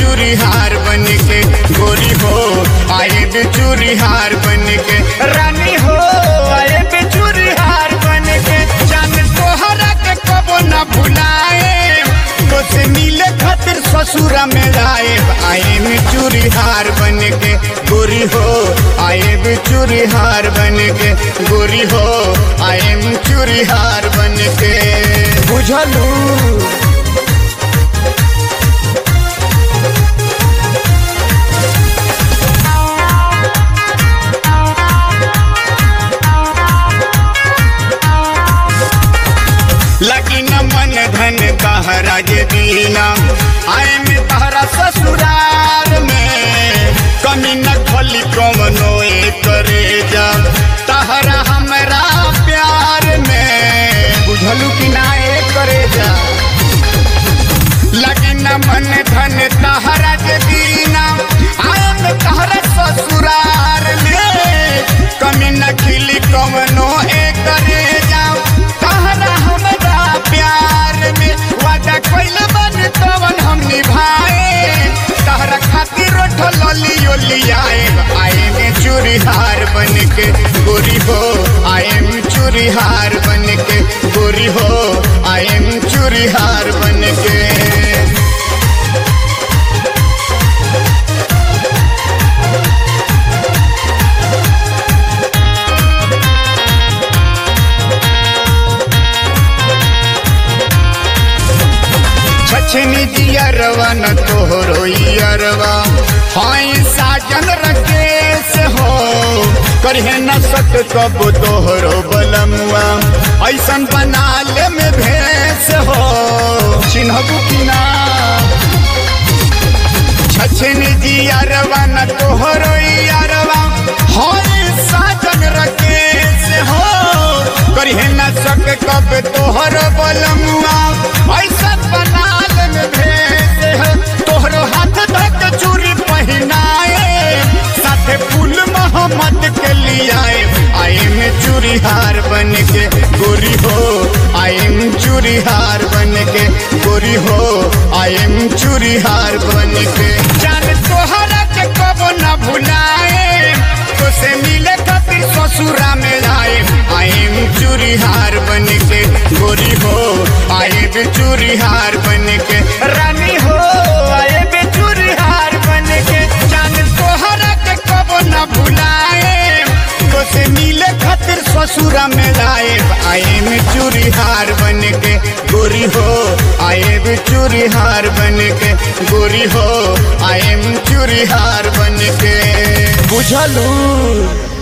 चूरी हार बन के गोरी हो आए बेचूरी हार बन के रानी हो आए बेचूरी हार बन के जान तोहरा के कबो न भुलाए तो से मिले खातिर ससुरा में आए आए में चूरी हार बन के गोरी हो आए बेचूरी हार बन के गोरी हो आए में चूरी हार बन के बुझलू लगी न मन धन तहरा जे दीना आए में तहरा ससुराल में कमी न खली कमनो करे जा तहरा हमरा प्यार में बुझलू कि ना ए करे जा लगी न मन धन तहरा जे दीना आए में तहरा ससुराल में कमी न खिली कमनो ए करे जा तहरा हमरा प्यार में वादा कोइल बन तवन हम निभाए तहरा खातिर रोठ लली ओली आए आए में चूरी हार बन के गोरी हो आए में चूरी हार बन के गोरी हो आए में चूरी हार बन के छछनी जियरवा न तोहरो इयरवा हाय साजन रकेश हो करहे न सक कब तोहरो बलमुआ ऐसन बनाले में भेस हो चिन्हबू कि ना छछनी जियरवा न तोहरो इयरवा हाय साजन रकेश हो करहे न सक कब तोहरो बलमुआ ऐसन बनाल में भेस है तोहरो हाथ धक चूड़ी पहनाए साथे फूल मोहम्मद के लियाए आए में चूड़ी हार बन के गोरी हो आए में चूड़ी हार बन के गोरी हो आए में चूड़ी हार बन के जान तोहरा के कबो न भुलाए तो से मिले खातिर ससुरा में आए आए में चूड़ी हार बन के गोरी हो आए बेचूरी हार बन के रानी हो आए बेचूरी हार बन के जान तोहरा के कबो न भुलाए तो से मिले खातिर ससुरा में आए आए में चूरी हार बन के गोरी हो आए बेचूरी हार बन के गोरी हो आए में चूरी हार बन के बुझलू